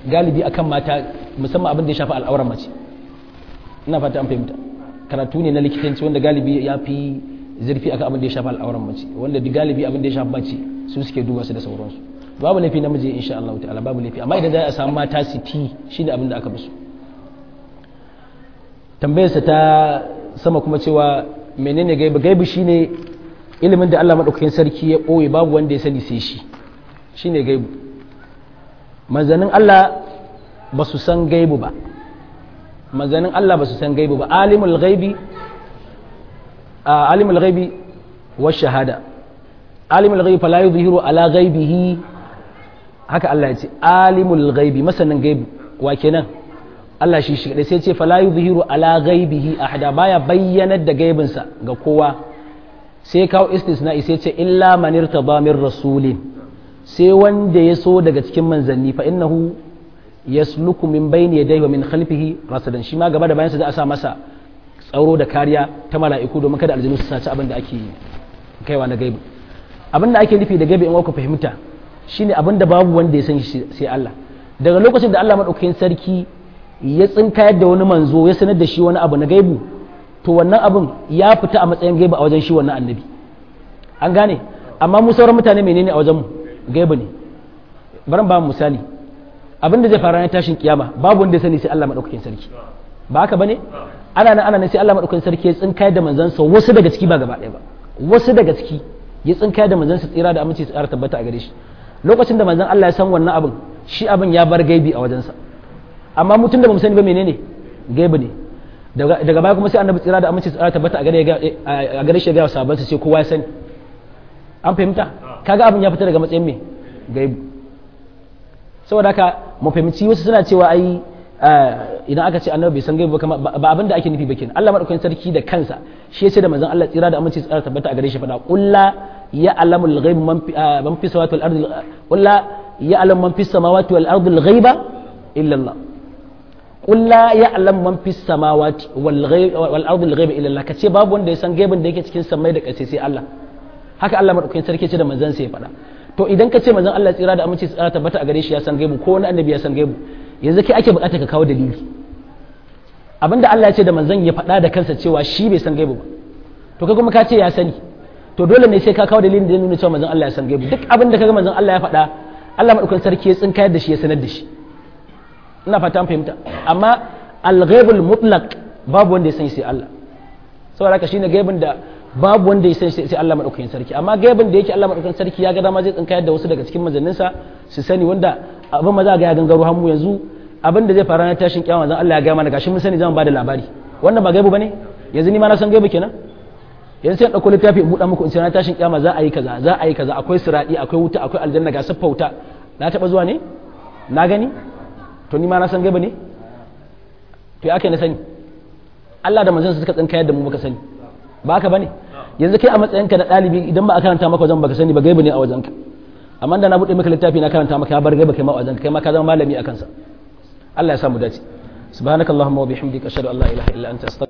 galibi akan mata musamman abin da ya shafi al'auran mace ina fata an fahimta karatu ne na likitanci wanda galibi ya fi zurfi akan abin da ya shafi al'auran mace wanda galibi abin da ya shafi mace su suke duba su da sauransu babu laifi namiji insha Allah ta'ala babu laifi amma idan za a samu mata su ti shine abin da aka fi so tambayarsa ta sama kuma cewa menene gaibu gaibu shine ilimin da Allah madaukakin sarki ya ɓoye babu wanda ya sani sai shi shine gaibu manzanin Allah ba su san gaibu ba manzanin Allah ba su san gaibu ba alimul gaibi alimul gaibi wa shahada alimul gaibi fala yuzhiru ala gaibihi haka Allah ya ce alimul gaibi masanin gaibu wa kenan Allah shi shi sai ce fala yuzhiru ala ghaibihi ahada baya bayyanar da gaibinsa ga kowa sai kawo istisna'i sai ce illa man irtada min rasulin sai wanda ya so daga cikin manzanni fa innahu yasluku min bayni yadayhi wa min khalfihi rasadan shi ma gaba da bayansa za a sa masa tsaro da kariya ta mala'iku domin kada aljanu su saci abin da ake kaiwa na gaibi abin da ake nufi da gaibi in ku fahimta shine abin da babu wanda ya san shi sai Allah daga lokacin da Allah madaukakin sarki ya tsinkayar da wani manzo ya sanar da shi wani abu na gaibu to wannan abin ya fita a matsayin gaibu a wajen shi wannan annabi an gane amma mu sauran mutane menene a wajen mu gaibu ne bari ba mu misali abin da zai fara na tashin kiyama babu wanda ya sani sai Allah madaukakin sarki ba haka bane ana nan ana nan sai Allah madaukakin sarki ya tsinkayar da manzansa wasu daga ciki ba gaba ɗaya ba wasu daga ciki ya tsinkayar da manzansa tsira da aminci tsara tabbata a gare shi lokacin da manzon Allah ya san wannan abin shi abin ya bar gaibi a wajensa amma mutum da bamu sani ba menene gaibi ne daga baya kuma sai annabi tsira da aminci tsara tabbata a gare shi ga sabon sai kowa ya sani an fahimta kaga abin ya fita daga matsayin me gaibi saboda haka mu fahimci wasu suna cewa ai idan aka ce annabi bai san gaibi ba ba abin da ake nufi ba kenan Allah madaukakin sarki da kansa shi yace da manzon Allah tsira da aminci tsara tabbata a gare shi fada qulla ya alamul ghaib man fi samawati wal ardi qulla ya alam man fi samawati wal ardi al ghaiba illa Allah قل لا يعلم من في السماوات والارض الغيب الا الله kace babu wanda ya san gaibin da yake cikin samai da ƙasa sai Allah haka Allah madaukakin sarki ce da manzon sai ya faɗa to idan ka ce manzon Allah tsira da aminci tsira tabbata a gare shi ya san gaibu ko wani annabi ya san gaibu yanzu kai ake bukata ka kawo dalili abinda Allah ya ce da manzon ya faɗa da kansa cewa shi bai san gaibu ba to kai kuma ka ce ya sani to dole ne sai ka kawo dalilin da ya nuna cewa manzon Allah ya san gaibu duk abin da kaga manzon Allah ya faɗa Allah madaukakin sarki ya tsinkayar da shi ya sanar da shi ina fata an fahimta amma al-ghaibul mutlaq babu wanda ya san sai Allah saboda haka shine gaibin da babu wanda ya san sai Allah madaukakin sarki amma gaibin da yake Allah madaukakin sarki ya ga dama zai tsinkayar da wasu daga cikin manzanninsa su sani wanda abin maza ga ya gangaro hannu yanzu abin da zai fara na tashin kiyama zan Allah ya ga mana gashi mun sani zan ba da labari wannan ba gaibu bane yanzu ni ma na san gaibu kenan yanzu sai ɗauko littafi in buɗa muku in ce na tashin kiyama za a yi kaza za a yi kaza akwai siradi akwai wuta akwai aljanna ga siffa wuta na taɓa zuwa ne na gani to ni ma na san gaba ne to ya ake na sani Allah da manzon suka tsinka yadda mu muka sani ba haka bane yanzu kai a matsayinka na ɗalibi idan ba a karanta maka wajen baka sani ba gaiba ne a wajenka amma da na buɗe maka littafi na karanta maka ya bar gaiba kai ma a wajenka kai ma ka zama malami a kansa Allah ya samu dace subhanakallahumma wa bihamdika ashhadu an la ilaha illa anta astaghfiruka